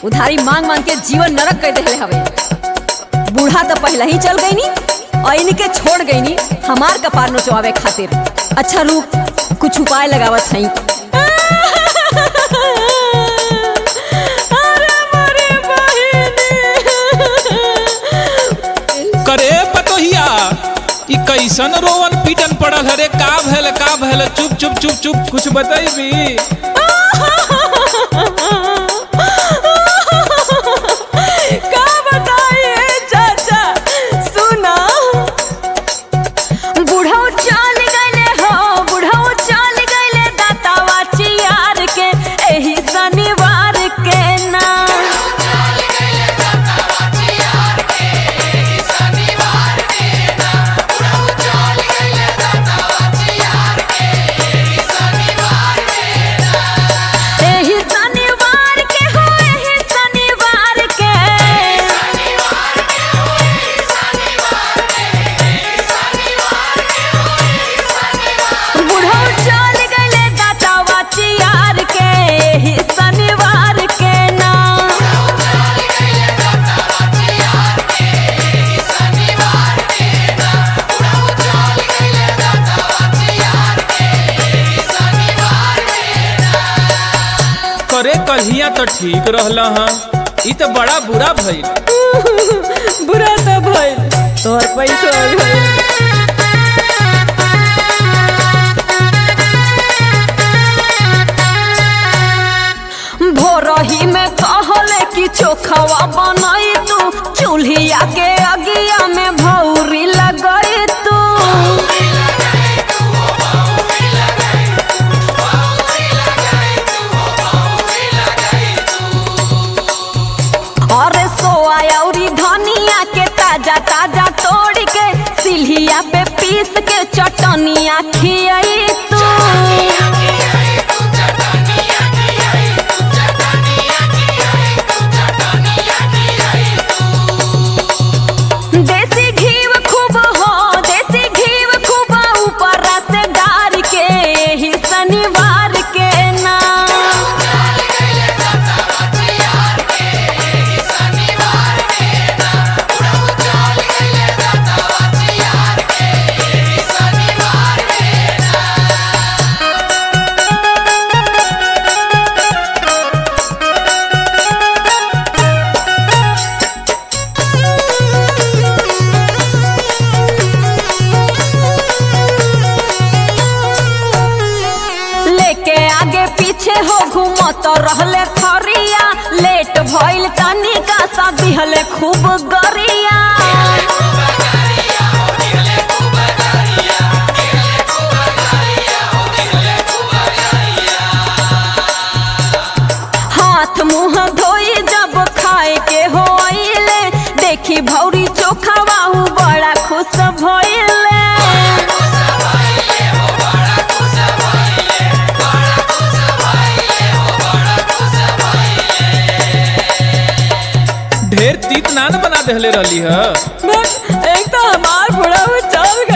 उधारी मांग मांग के जीवन नरक कर देले हवे बूढ़ा तो पहले ही चल गई नी और इनके छोड़ गई नी हमार कपार नोचवावे खातिर अच्छा रुक कुछ उपाय लगावत हई करे पतोहिया ई कैसन रोवन पीटन पड़ल हरे का भैल का भैल चुप चुप चुप चुप कुछ बतैबी का बताइए चाचा सुना बुढ़ऊ चल गइले हो बुढ़ऊ चल गइले दातावा चियार के एही शनिवार के ना एही शनिवार के हो एही शनिवार के बुढ़ऊ चल गइले दातावा चियार के एही शनिवार के ना करे कहिया तो ठीक रहल हाँ ई तो बड़ा बुरा भइल बुरा तो भइल तोहर पैसो भइल भोरही में कहले कि चोखवा बनई तू चूल्हिया के अगिया में भौरी लगई तू अरे सोया औरी धनिया के ताजा ताजा तोड़ के सिल्हिया पे पीस के चटनिया खियाई तू देसी घीव खूब हो देसी घीव खूब ऊपर से डार के एही शनिवार के ना लेके आगे पीछे हो घूमत रहले खरिया लेट भइल तनिका सा दिहले खूब गरिया हाथ मुंह धोई जब खाए के हो आइले देखी भौरी चोखा बाहू बड़ा खुश भइले ढेर तीत नान बना देहले रहली ह बस एक तो हमार बुढ़ा चल